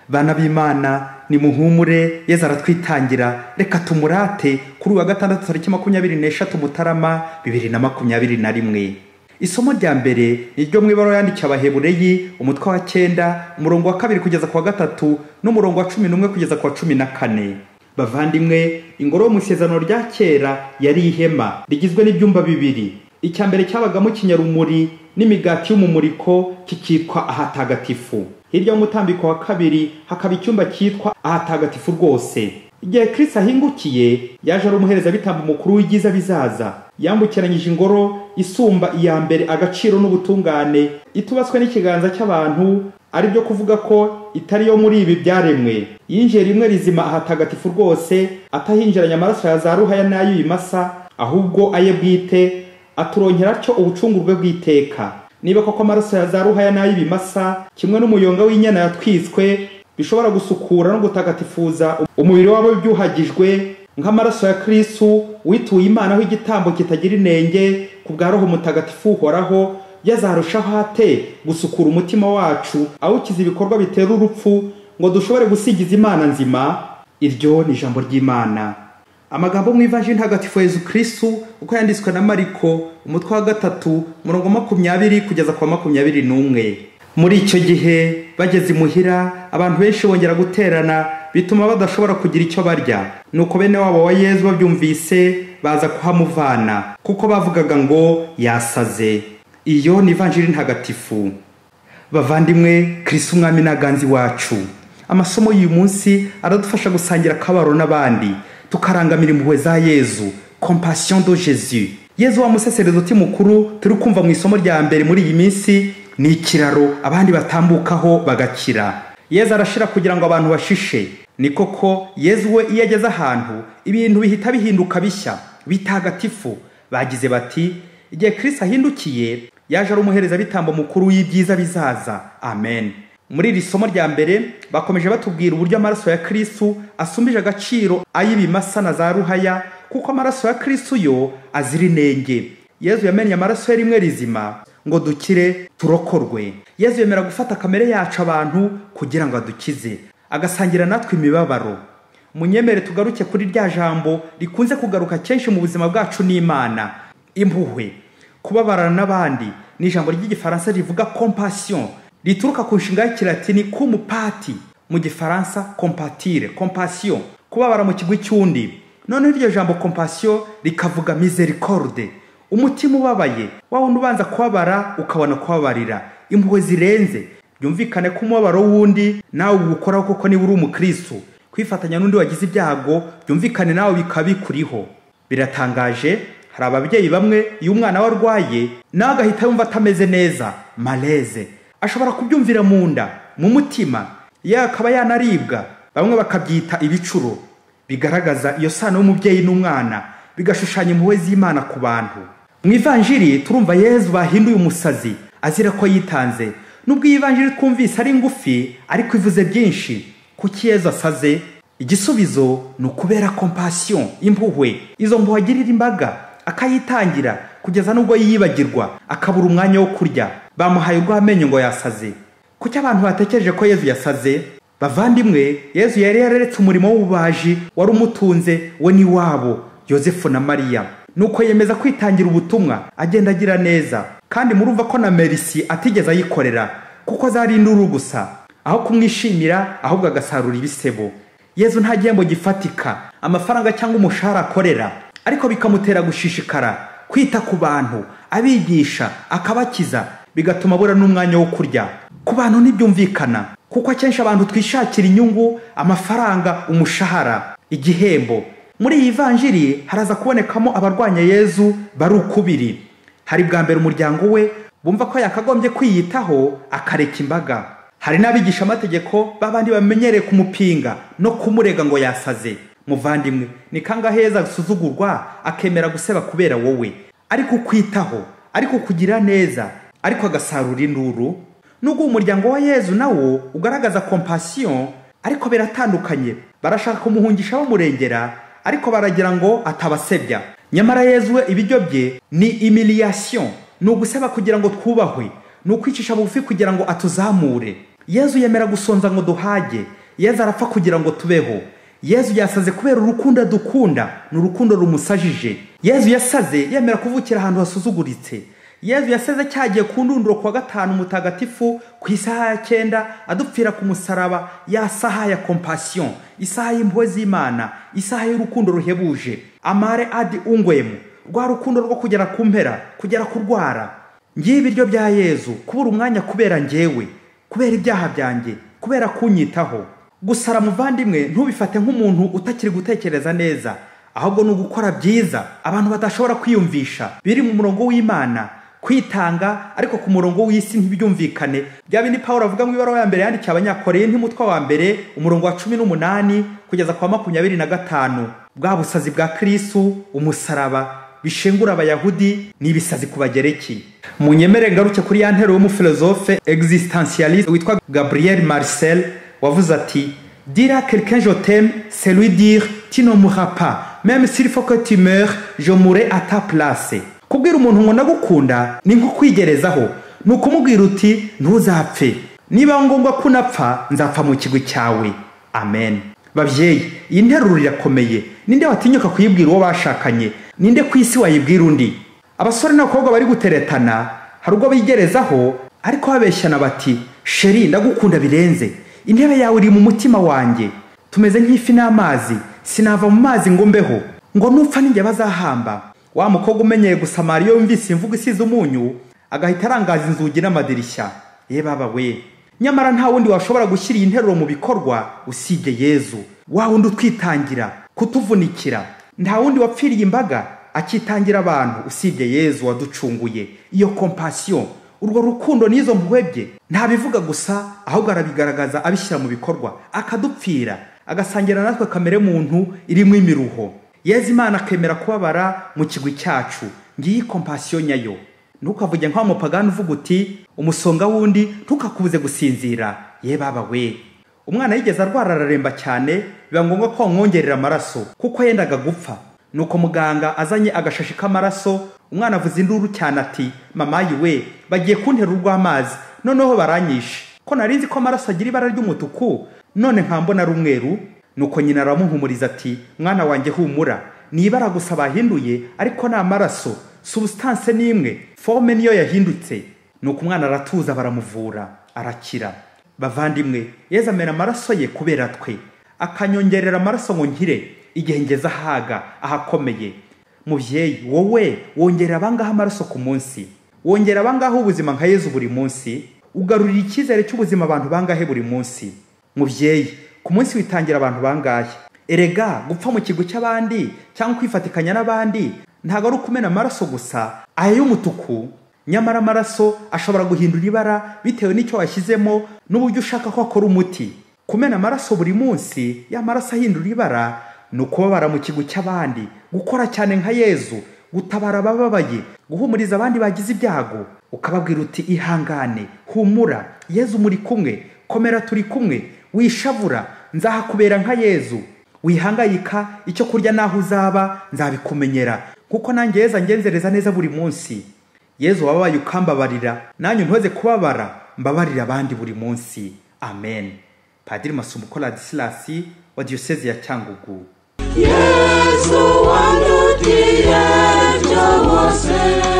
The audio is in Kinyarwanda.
bana b'imana nimuhumure yezu aratwitangira reka tumurate kuri uwa gatandatu tariki makumyabiri n'eshatu mutarama bibiri na makumyabiri na rimwe isomo rya mbere ni ryo mu ibara yandikiye abahebureyi umutwe wa cyenda umurongo wa kabiri kugeza ku wa gatatu n'umurongo wa cumi n'umwe kugeza ku wa cumi na kane bavandimwe ingoro yo mu isezerano rya kera yari ihema rigizwe n'ibyumba bibiri icya mbere cyabagamo ikinyarumuri n'imigati y'umumuriko kikitwa ahatagatifu hirya y'umutambiko wa kabiri hakaba icyumba cyitwa ahatagatifu rwose igihe kirisi ahingukiye yaje ari umuherezabitambo mukuru w'ibyiza bizaza yambukiranyije ingoro isumba iya mbere agaciro n'ubutungane itubaswe n'ikiganza cy'abantu ari byo kuvuga ko itari yo muri ibi byaremwe yinjiye rimwe rizima ahatagatifu rwose atahinjiranye amaraso ya za ruhaya n'ay'ibimasa ahubwo aye bwite aturonkera atyo ubucungurwe bw'iteka niba koko amaraso ya za ruhaya n'ay'ibimasa kimwe n'umuyonga w'inyana yatwiswe bishobora gusukura no gutagatifuza umubiri wabo byuhagijwe nk'amaraso ya kirisitu wituye imana aho igitambo kitagira inenge ku bwa roho mutagatifu uhoraho yazarushaho ate gusukura umutima wacu awukiza ibikorwa bitera urupfu ngo dushobore gusigiza imana nzima iryo ni ijambo ry'imana amagambo mu ivaji ntagatifu yezu kirisitu uko yanditswe na mariko umutwe wa gatatu umurongo makumyabiri kugeza ku wa makumyabiri n'umwe muri icyo gihe bageze imuhira abantu benshi bongera guterana bituma badashobora kugira icyo barya nuko bene wabo wa yezu babyumvise baza kuhamuvana kuko bavugaga ngo yasaze iyo ni ivanjiri ntagatifu bavandimwe kirisi umwami n'aganzi wacu amasomo y'uyu munsi aradufasha gusangira akabaro n'abandi tukarangamira impuhwe za yezu compassion do jesu yezu wa museseredoti mukuru turi kumva mu isomo rya mbere muri iyi minsi ni ikiraro abandi batambukaho bagakira yezu arashira kugira ngo abantu bashishe ni koko yezu we iyo ageze ahantu ibintu bihita bihinduka bishya bitagatifu bagize bati igihe kirisi ahindukiye yaje ari umuherezabitambo mukuru w'ibyiza bizaza amen muri iri somo rya mbere bakomeje batubwira uburyo amaraso ya kirisitu asumbije agaciro ay'ibimasa na za ruhaya kuko amaraso ya kirisitu yo azira inenge yezu yamenye amaraso ye rimwe rizima ngo dukire turokorwe yezu yemera gufata kamere yacu abantu kugira ngo adukize agasangira natwe imibabaro munyemere tugaruke kuri rya jambo rikunze kugaruka kenshi mu buzima bwacu n'imana impuhwe kubabarana n'abandi ni ijambo ry'igifaransa rivuga compassion rituruka ku nshinga y'ikilatini kumupati mu gifaransa compatire compassion kubabara mu kigwi cy'undi noneho iryo jambo compassion rikavuga misericorde umutima ubabaye wawundi ubanza kubabara ukabona kubabarira impuhwe zirenze byumvikane ko umubabaro w'undi nawe uwukoraho kuko niba uri umukirisitu kwifatanya n'undi wagize ibyago byumvikane nawe bikaba bikuriho biratangaje hari ababyeyi bamwe iyo umwana we arwaye nawe agahita yumva atameze neza mareze ashobora kubyumvira mu nda mu mutima yewe akaba yanaribwa bamwe bakabyita ibicuro bigaragaza iyo sano y'umubyeyi n'umwana bigashushanya impuhwe z'imana ku bantu mu ivanjiri turumva yezu bahinduye umusazi azira ko yitanze nubwo iyi vanjiri twumvise ari ngufi ariko ivuze byinshi kuki yezu asaze igisubizo ni ukubera compassion impuhwe izo mpuhwe agirira imbaga akayitangira kugeza n'ubwo yiyibagirwa akabura umwanya wo kurya bamuhaye urw'amenyo ngo yasaze kuki abantu batekereje ko yezu yasaze bavandimwe yezu yari yararetse umurimo w'ububaji wari umutunze we n'iwabo yosefu na mariya nuko yemeza kwitangira ubutumwa agenda agira neza kandi murumva ko na merisi atigeze ayikorera kuko azari induru gusa aho kumwishimira ahubwo agasarura ibisebo yezu nta gihembo gifatika amafaranga cyangwa umushahara akorera ariko bikamutera gushishikara kwita ku bantu abigisha akabakiza bigatuma abura n'umwanya wo kurya ku bantu ntibyumvikana kuko akenshi abantu twishakira inyungu amafaranga umushahara igihembo muri iyi vanjiri haraza kubonekamo abarwanya yezu bari ukubiri hari bwa mbere umuryango we bumva ko yakagombye kwiyitaho akareka imbaga hari n'abigisha amategeko b'abandi bamenyereye kumupinga no kumurega ngo yasaze muvandimwe ni kangahe heza asuzugurwa akemera guseba kubera wowe ariko ukwitaho ariko kugira neza ariko agasarura induru nubwo umuryango wa yezu nawo ugaragaza compassion ariko biratandukanye barashaka kumuhungisha bamurengera ariko baragira ngo atabasebya nyamara yezu we ibiryo bye ni imiliyasiyo ni ugusaba kugira ngo twubahwe ni ukwicisha bugufi kugira ngo atuzamure yezu yemera gusonza ngo duhage yezu arapfa kugira ngo tubeho yezu yasaze kubera urukundo adukunda ni urukundo rumusajije yezu yasaze yemera kuvukira ahantu hasuzuguritse yezu yasaze cyagiye ku ndunduro kuwa gatanu mutagatifu ku isaha ya cyenda adupfira ku musaraba ya saha ya kompasiyo isaha y'impuhwe z'imana isaha y'urukundo ruhebuje amare adi ungwemu rwa rukundo rwo kugera ku mpera kugera ku rwara ngiye ibiryo bya yezu kubura umwanya kubera ngewe kubera ibyaha byanjye kubera kunyitaho gusara muvandimwe ntubifate nk'umuntu utakiri gutekereza neza ahubwo ni ugukora byiza abantu badashobora kwiyumvisha biri mu murongo w'imana kwitanga ariko ku murongo w'isi ntibyumvikane bya bindi paul avuga mu ibaruwa ya mbere yandikiye abanyakoreye n'umutwe wa mbere umurongo wa cumi n'umunani kugeza kwa makumyabiri na gatanu bwa busazi bwa kirisitu umusaraba bishengura abayahudi n'ibisazi ku bagereki munyemere ngaruke kuri ya ntero w'umufilozofe existentialiste witwa gabriel marcel wavuze ati dira quelqu'un je t'aime c'est lui dire tu ne mourras pas même s'il faut que tu meurs je mourrai à ta place kubwira umuntu ngo ndagukunda ni nko kwigerezaho ni ukumubwira uti ntuzapfe niba ngombwa ko unapfa nzapfa mu kigwi cyawe amen babyeyi iyi nteruro irakomeye ninde watinyuka kuyibwira uwo bashakanye ninde ku isi wayibwira undi abasore n'abakobwa bari guteretana hari ubwo bigerezaho ariko babeshyana bati sheri ndagukunda birenze intebe yawe iri mu mutima wanjye tumeze nk'ifi n'amazi sinava mu mazi ngo mbeho ngo nupfa n'inge bazahamba wa mukobwa umenyeye gusamara iyo yumvise imvugo isize umunyu agahita arangaza inzugi n'amadirishya ye baba we nyamara nta wundi washobora gushyira iyi nteruro mu bikorwa usibye yezu wa wundi utwitangira kutuvunikira nta wundi wapfiriye imbaga akitangira abantu usibye yezu waducunguye iyo kompasiyo urwo rukundo n'izo mpuhwe bye ntabivuga gusa ahubwo arabigaragaza abishyira mu bikorwa akadupfira agasangira natwe kamere muntu irimo imiruho yezu imana akemera kubabara mu kigwi cyacu ngiyi kompasiyo nyayo ntukavuge nk'aho mupagani uvuga uti umusonga wundi ntukakubuze gusinzira ye baba we umwana yigeze arwara araremba cyane biba ngombwa ko wamwongerera amaraso kuko yendaga gupfa nuko muganga azanye agashashi k'amaraso umwana avuze induru cyane ati mama yiwe bagiye kuntera urw'amazi noneho baranyishe ko nari nzi ko amaraso agira ibara ry'umutuku none nkambona ari umweru nuko nyina aramuhumuriza ati mwana wanjye humura ni ibara gusa bahinduye ariko ni amaraso substance ni imwe fome niyo yahindutse nuko umwana aratuza baramuvura arakira bavandimwe yezu amera amaraso ye kubera twe akanyongerera amaraso ngo nkire igihe ngeze ahaga ahakomeye mubyeyi wowe wongera abangaha amaraso ku munsi wongera abangaha ubuzima nka yezu buri munsi ugarurira icyizere cy'ubuzima abantu bangahe buri munsi mubyeyi ku munsi witangira abantu bangahe erega gupfa mu kigo cy'abandi cyangwa kwifatikanya n'abandi ntabwo ari ukumena amaraso gusa aya y'umutuku nyamara amaraso ashobora guhindura ibara bitewe n'icyo washyizemo n'uburyo ushaka ko akora umuti kumena amaraso buri munsi y'amaraso ahindura ibara ni ukubabara mu kigo cy'abandi gukora cyane nka yezu gutabara abababaye guhumuriza abandi bagize ibyago ukababwira uti ihangane humura yezu muri kumwe komera turi kumwe wishavura nzahakubera nka yezu wihangayika icyo kurya n'aho uzaba nzabikumenyera kuko nanjye yeza ngenzereza neza buri munsi yezu wabaye ukambabarira nanjye ntoze kubabara mbabarira abandi buri munsi amen padiri masumukora disilasi wa diyoseze ya cyangugu yesu wandutiye byo bose